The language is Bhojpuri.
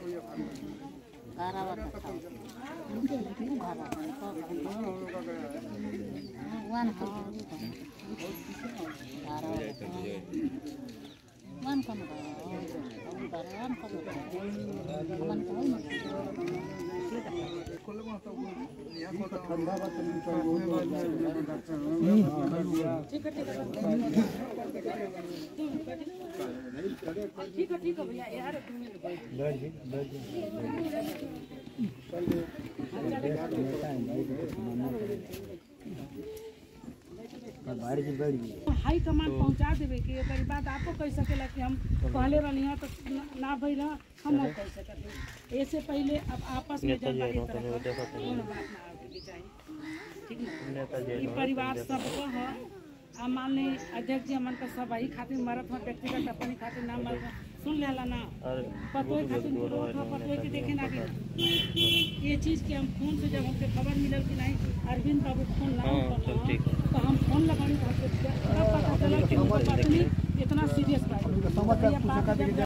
घरवा के खाओ घरवा वन का घरवा वन का वन का वन हाई कमांड पहुंचा देवे कि एकर बात आपको कह सकेला कि हम कहले रहनी है तो ना- ना भइल ह, हम नहीं कह सकते ऐसे पहले अब आपस में जब बात तरह कोनो बात ना आवे के चाहिए ठीक ना ई परिवार सबको ह आ माननीय अध्यक्ष जी हमन का सब वही खातिर मरत हो व्यक्तिगत अपने खातिर ना मरत ह। सुन लेला ना पतोय खातिर विरोध हो पतोय के देखे ना कि ये चीज के हम फोन से जब हमके खबर मिलल कि नहीं अरविंद बाबू फोन ना उठल तो हम फोन लगानी तो हमके तब पता चला कि उनका पत्नी इतना सीरियस बात है। भैया बात जब